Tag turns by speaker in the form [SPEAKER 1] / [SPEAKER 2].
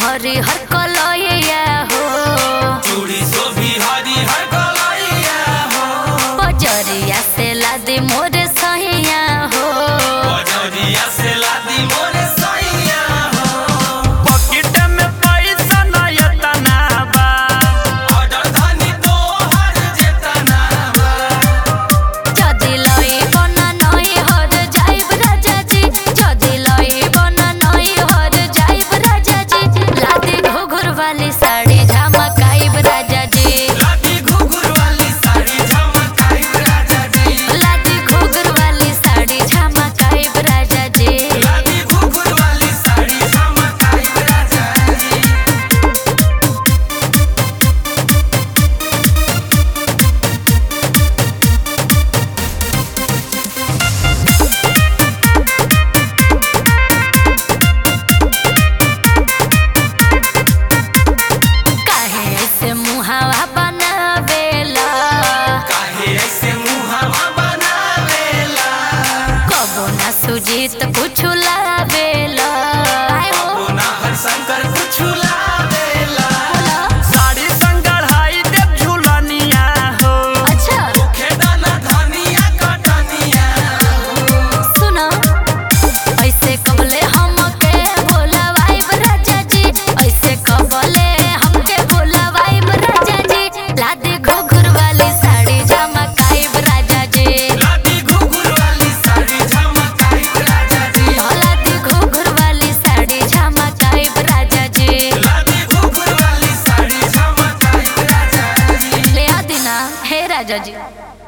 [SPEAKER 1] हरी हर कलैया हो
[SPEAKER 2] चूड़ी शोभी हरी हर कलैया हो
[SPEAKER 1] बजरिया से लादी मोरे सहिया हो
[SPEAKER 2] बजरिया से लादी मोरे सैया हो
[SPEAKER 3] पॉकेट में पैसा नहीं तना बा
[SPEAKER 2] ऑर्डर धनी तो हर जेतना बा
[SPEAKER 1] যদি লইব না নই হর যাইব রাজাজি যদি লইব না নই হর যাইব রাজাজি লাদি ঘুঘুর वाली साड़ी झमकाइब राजाजी
[SPEAKER 2] लादी घुघुर वाली साड़ी झमकाई राजा जी
[SPEAKER 1] लादी घुघुर वाली साड़ी झमकाइब राजाजी
[SPEAKER 2] लादी घुघुर वाली साड़ी झमकाई राजा जी
[SPEAKER 1] काहे ऐसे मुहावा बनावेला
[SPEAKER 2] काहे ऐसे मुहावा बनावेला
[SPEAKER 1] कबो ना सुजीत कुछ लावेला आय हो
[SPEAKER 2] ओ ना हर शंकर कुछ लावेला
[SPEAKER 3] साड़ी संगढ़ाई देव झूलनिया हो
[SPEAKER 1] अच्छा
[SPEAKER 2] खेदाना धनिया कटनिया
[SPEAKER 1] सुनो ऐसे कबले हमके बोलवाइब राजा जी ऐसे कबले हमके बोलवाइब राजा जी लादी घुघुर वाली साड़ी झमकाइब राजा जी
[SPEAKER 2] लादी घुघुर वाली साड़ी झमकाई राजा जी
[SPEAKER 1] लादी घुघुर वाली साड़ी झमकाइब राजा जी
[SPEAKER 2] लादी घुघुर वाली साड़ी झमकाई राजा जी
[SPEAKER 1] ले आ दिना हे राजा जी